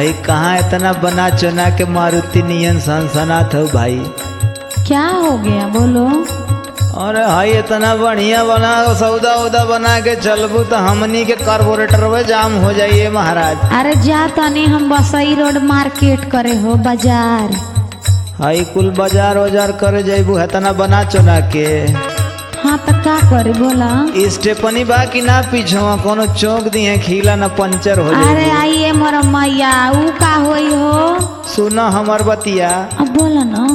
भाई कहाँ इतना बना चुना के मारुति नियन सनसनात हो भाई क्या हो गया बोलो अरे भाई इतना बढ़िया बना सौदा उदा बना के चलबू तो हमनी के कार्बोरेटर में जाम हो जाइए महाराज अरे जा तनी हम बसई रोड मार्केट करे हो बाजार हाई कुल बाजार वाजार करे जाइबू इतना बना चुना के हाँ तो का करे बोला स्टेपनी बा कि ना पीछो कोनो चौक दिए खीला ना पंचर हो अरे जाए आइए मोर मैया ऊ का होई हो सुनो हमर बतिया अब बोला ना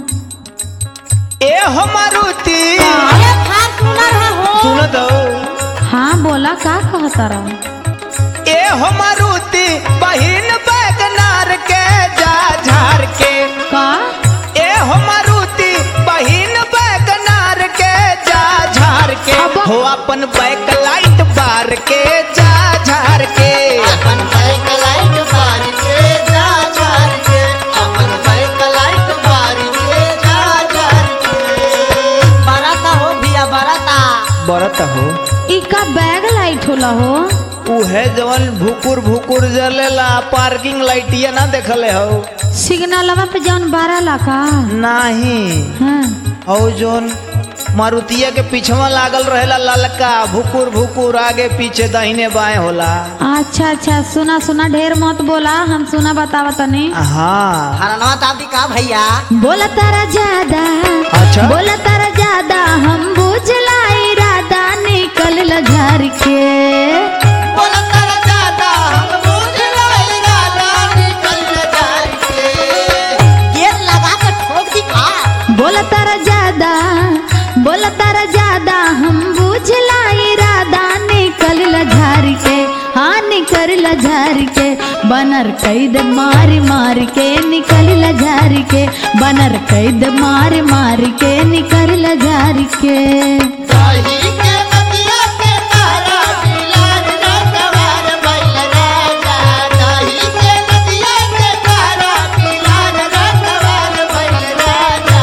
ए हो मारुति अरे फार्चूनर है हो सुनो तो हाँ बोला का कहता रहा ए हो मारुति बहिन बैगनार के जा झार के का ए हो मारुति बहिन बैगनार के जा झार के अब- हो अपन बैक लाइट बार के जा झार के अपन बाइक लाइट बार के जा झार के अपन बाइक लाइट बार के जा झार के बराता हो भैया बराता बरत हो ई का बैग लाइट होला हो उहे जवन भुकुर भुकुर जलेला पार्किंग लाइटिया ना देखले हो सिग्नलवा पे जौन बारह लाखा नाही हाँ और जोन मारुतिया के पीछवा लागल रहेला ललका भुकुर भुकुर आगे पीछे दाहिने बाएं होला अच्छा अच्छा सुना सुना ढेर मत बोला हम सुना बतावा तनी हाँ हरनवा ताबी का भैया बोला तारा ज्यादा अच्छा। बोला तारा ज्यादा हम बुझला इरादा निकल ल झार के बोला कर ज्यादा हम बुझ लाई राजा निकल झार के गेट लगा के ठोक दी का बोला तारा ज्यादा बोला तारा ज्यादा हम बुझला इरादा निकल ल झार के हाँ निकल ल झार के बनर कैद मार मार के निकल ल झार के बनर कैद मार मार के निकल ल झार के दही के नदिया के तारा मिलान ना सवार बैल राजा दही के नदिया के तारा मिलान ना सवार बैल राजा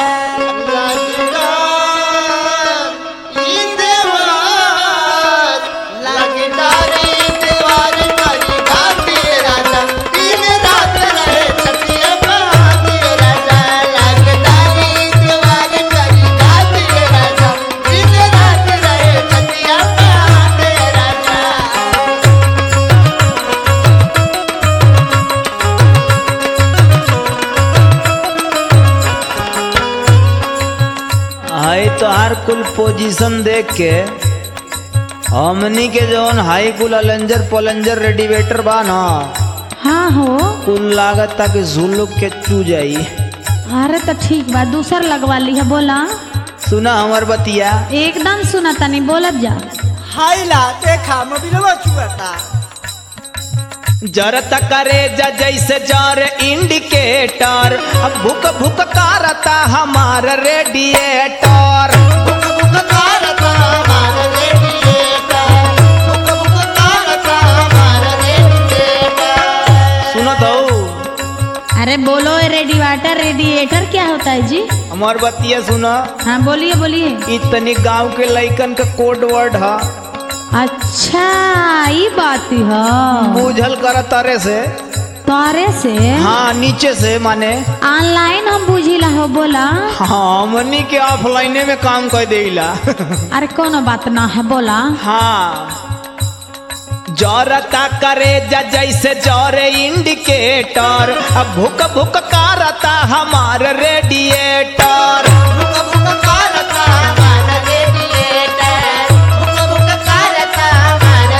लगदार ई देवार लगदार ई देवार करी घाटे राजा दिन रात रहे छतिया बहाते राजा लगदार ई देवार करी घाटे राजा दिन रात रहे छतिया बहाते राजा हाई तो हर कुल पोजीशन देख के हमनी के जौन हाई कुल अलेंजर पलेंजर रेडिवेटर बा ना हाँ हो कुल लागत ताकि झुलुक के चू जाई अरे तो ठीक बा दूसर लगवा ली है बोला सुना हमर बतिया एकदम सुना तनी बोलत जा हाइला देखा मोबिलवा चुआता जरत करे जा जैसे जर इंडिकेटर अब भुक भुक करता हमार रेडिएटर बुक बुक कारता हमारा रेडिएटर बुक बुक कारता हमारा रेडिएटर सुनो तो अरे बोलो रेडिएटर रेडिएटर क्या होता है जी हमार बतिया सुनो हाँ बोलिए बोलिए इतनी गांव के लइकन का कोड वर्ड है अच्छा ये बात है बूझल कर तारे से तारे से हाँ नीचे से माने ऑनलाइन हम बुझिला हो बोला हाँ मनी के ऑफलाइने में काम कर देला अरे कोनो बात ना है बोला हाँ जरता करे जा जैसे जरे इंडिकेटर अब भुक भुक करता हमार रेडिएटर बुक बुक कारता हमारा रेडिएटर बुक बुक कारता हमारा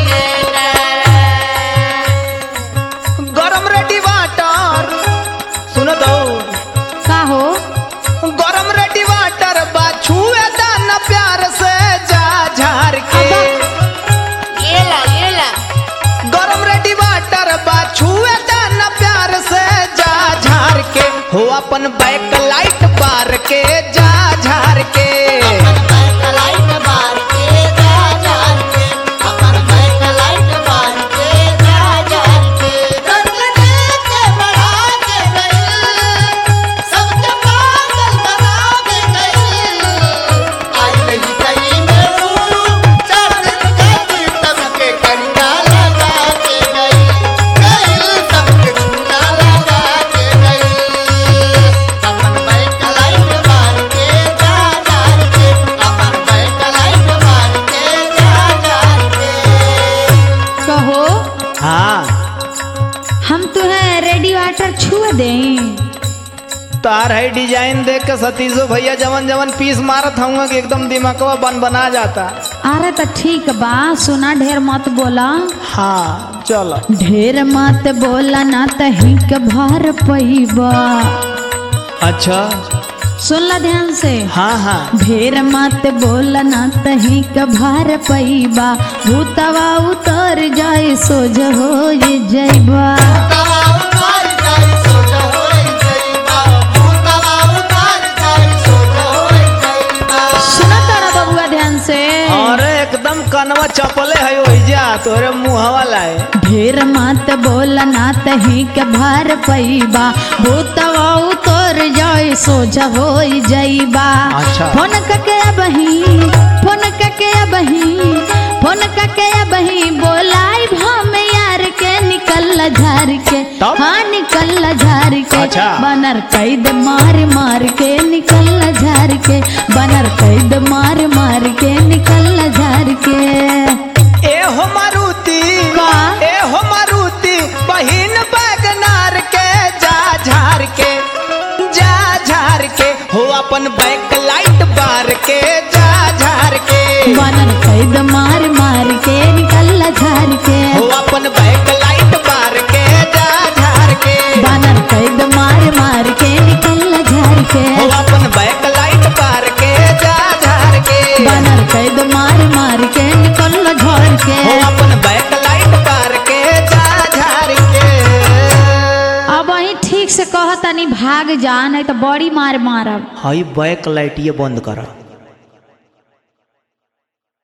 रेडिएटर गरम रेडी वाटर सुनो तो का हो गरम रेडी वाटर बा छुए दाना प्यार से जा झार के ये ला ये ला गरम रेडी वाटर बा छुए दाना प्यार से जा झार के हो अपन बैक लाइट बार के जा झार के अपन बैक लाइट बार के जा जान के अपन बैक लाइट बार के जा जान के रंगने के बढ़ा के गई सबके पागल बना के गई आई नहीं कहीं में चार दिन के तब के कंडा लगा के गई गई वाटर छुए दे तार है डिजाइन देख के सतीशो भैया जवन जवन पीस मारत हूँ कि एकदम दिमागवा बन बना जाता अरे तो ठीक बा सुना ढेर मत बोला हाँ चलो ढेर मत बोला ना तही के भार पैबा अच्छा सुनला ध्यान से हाँ हाँ ढेर मत बोला ना तही के भार पैबा भूतवा उतर जाए सोझ हो जैबा तवा उतार जाई सोच होई जइबा तवा उतार जाई सोच होई जइबा सुना तारा बबुआ ध्यान से अरे एकदम कनवा चपले है ओइजा तोरे मुहवा लाए ढेर मत बोला ना तही के भार पैबा भूतवा उतर जाए सोझ हो जैबा अच्छा। फोन कके बही फोन कके बही फोन कके बही बोलाई हम यार के निकल झार के तब? हाँ निकल झार के अच्छा। बनर कैद मार मार के निकल झार के बनर कैद मार मार के निकल झार के ए हो मारुति का? ए हो मारुति बहिन बैगनार के जा झार के जा झार के हो अपन बैक लाइट बार के जा झार के बनर कैद मार मार के निकल झार के हो अपन बैक लाइट बार के जा झार के बनर कैद मार मार के निकल झार के हो अपन बैक लाइट बार के जा झार के बनर कैद मार मार के निकल झार के हो अपन बैक लाइट बार के जा झार के अब वही ठीक से कहतनी भाग जा नहीं तो बड़ी मार मारब हई बैक लाइट ये बंद करा